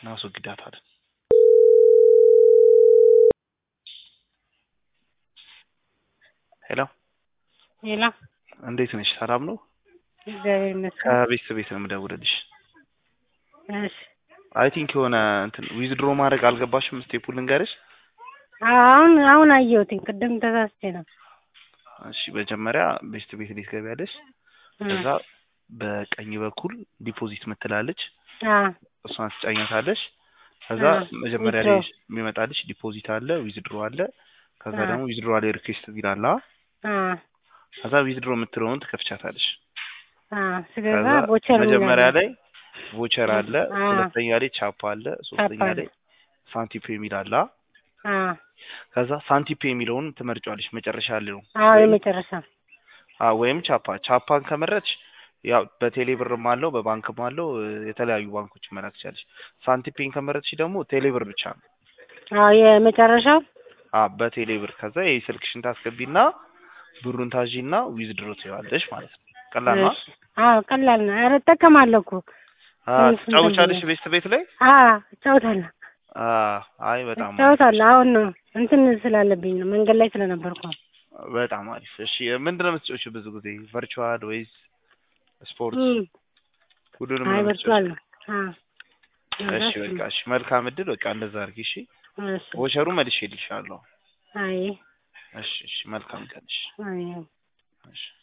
እናስወግዳታለን። ሄሎ ሌላ እንዴት ነሽ? ሰላም ነው? እግዚአብሔር ይመስገን። ከቤት ቤት ነው የምደውልልሽ። እሺ አይ ቲንክ የሆነ እንትን ዊዝድሮ ማድረግ አልገባሽም። ስቴፑ ልንገርሽ። አሁን አሁን አየሁትኝ ቅድም ተሳስቼ ነው። እሺ መጀመሪያ ቤስት ቤት እንዴት ገቢያለሽ? ከዛ በቀኝ በኩል ዲፖዚት ምትላለች አ እሷን ትጫኛታለሽ። ከዛ አ መጀመሪያ ላይ withdraw። የሚመጣልሽ ዲፖዚት አለ፣ ዊዝድሮ አለ። ከዛ አ ደግሞ ዊዝድሮ ላይ ሪኩዌስት ይላል። አ ከዛ ዊዝድሮ የምትለውን ትከፍቻታለሽ። አ ስገባ ከዛ ቦቸር መጀመሪያ ይላል። ላይ ቮቸር አለ፣ አ ሁለተኛ ላይ ቻፓ አለ፣ ሶስተኛ ቻፓ አለ። ላይ ሳንቲፔ የሚል አለ። አ ከዛ ሳንቲፔ የሚለውን ትመርጫለሽ መጨረሻ ላይ ነው አዎ ወይም የመጨረሻ አ ወይም ቻፓ ቻፓን ከመረጥሽ ያው በቴሌ ብርም አለው በባንክም አለው እ፣ የተለያዩ ባንኮች መላክ ትችላለሽ። ሳንቲፔን ከመረጥሽ ደግሞ ቴሌ ብር ብቻ ነው። አዎ የመጨረሻው አ በቴሌ ብር ከዛ የስልክሽን ታስገቢና ብሩን ታዢና ዊዝድሮ ትይዋለሽ ማለት ነው። ቀላል ነው። እሺ አዎ ቀላል ነው። ኧረ እጠቀማለሁ እኮ አ ትንሽ እንትን ትጫወቻለሽ ብዬ ቤት ቤት ላይ አ እጫወታለሁ አ አይ በጣም አሪፍ እጫወታለሁ። አሁን ነው እንትን ስላለብኝ ነው መንገድ ላይ ስለነበርኩ ነው። በጣም አሪፍ። እሺ ምንድን ነው የምትጫወቺው ብዙ ጊዜ ቨርቹዋል ወይስ ስፖርት? እም ሁሉንም አይ ነው በርቷል የምትጫወቺው? ነው። አ እሺ እሱ በቃ ነው። እሺ መልካም እድል። በቃ እንደዛ አድርጊ እሺ። እሺ ቮቸሩ መልሼልሻለሁ። አይ እሺ እሺ መልካም ቀን እሺ አይ እሺ